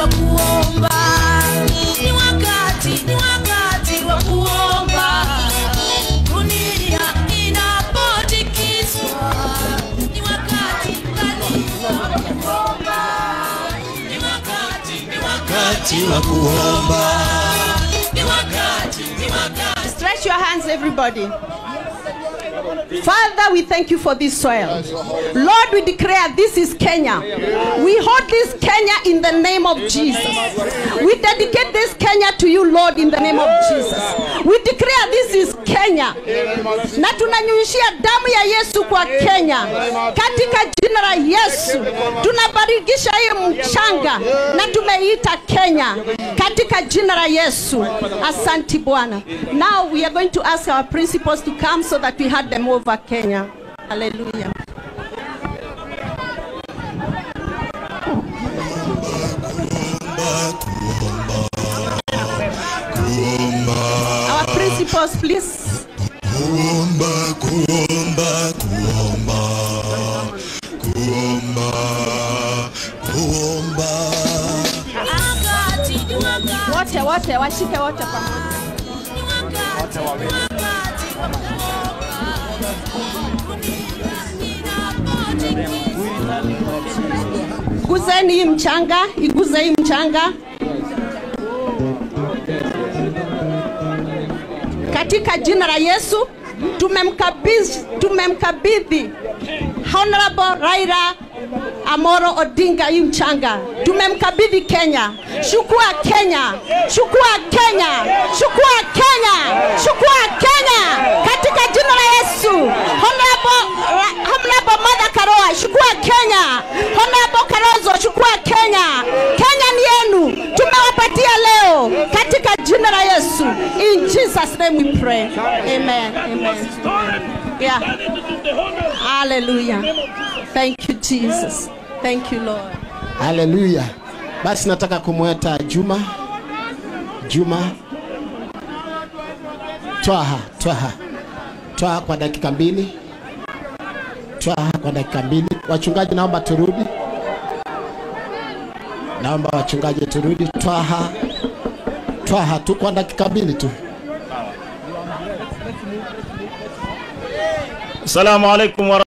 wa kuomba, ni wakati, ni wakati wa kuomba. Dunia inapotikiswa, ni wakati kanisa wa kuomba, ni wakati, ni wakati wa kuomba, ni wakati, ni wakati. Stretch your hands, everybody. Father, we thank you for this soil. Lord, we declare this is Kenya. We hold this Kenya in the name of Jesus. We dedicate this Kenya to you, Lord, in the name of Jesus. We declare this is Kenya. Na tunanyunyishia damu ya Yesu kwa Kenya. Katika jina la Yesu, tunabarikisha hii mchanga na tumeita Kenya. Katika jina la Yesu. Asanti Bwana. Now we are going to ask our principals to come so that we hand them over Kenya. Hallelujah. Our principals, please. kuomba kuomba kuomba kuomba kuomba Wakati, ni wakati, Wote wote washike wote pamoja. ni wakati, ni wakati wa kuomba. Dunia inapotikiswa, Guzeni hii mchanga, iguze hii mchanga. Katika jina la Yesu tumemkabidhi tumemkabidhi Honorable Raila Amoro Odinga hii mchanga. Tumemkabidhi Kenya. Chukua Kenya. Chukua Kenya. Chukua Kenya. Chukua Kenya. Katika jina la Yesu. Honorable Ra- Honorable Mother Karua, chukua Kenya. Honorable Karozo, chukua Kenya. Kenya ni yenu. Tumewapatia leo katika jina la Yesu. In Jesus name we pray. Amen. Amen. Yeah. Hallelujah. Thank you Jesus. Thank you Lord. Haleluya. Basi nataka kumweta Juma. Juma. Twaha, twaha. Twaha kwa dakika mbili. Twaha kwa dakika mbili. Wachungaji naomba turudi. Naomba wachungaji turudi. Twaha. Twaha tu kwa dakika mbili tu. Assalamu alaikum wa